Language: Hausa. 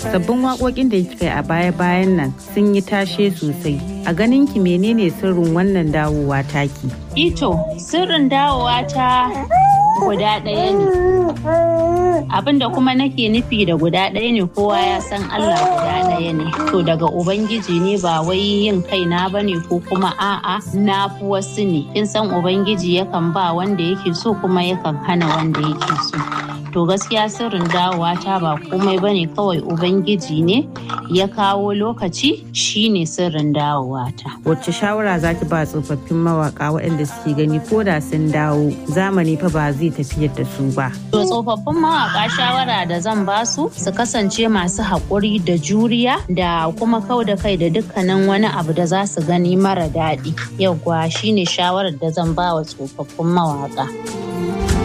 sabbin waƙoƙin da kika yi a baya-bayan nan sun yi tashe sosai a ganin ki menene sirrin wannan dawowa taki ito sirrin dawowa ta guda ɗaya ne abinda kuma nake nufi da guda ɗaya ne kowa ya san Allah guda ɗaya ne to daga ubangiji ne ba wai yin kaina ba ne ko kuma a'a na fi wasu ne kin san ubangiji yakan ba wanda yake so kuma yakan hana wanda yake so to gaskiya sirrin dawowa ta ba komai bane kawai ubangiji ne ya kawo lokaci shine sirrin dawowa ta wacce shawara zaki ba tsofaffin mawaka waɗanda suke gani ko da sun dawo zamani fa ba zai tafiyar da su ba to tsofaffin mawaka shawara da zan ba su su kasance masu haƙuri da juriya da kuma kau da kai da dukkanin wani abu da za su gani mara daɗi yauwa shine shawarar da zan ba wa tsofaffin mawaka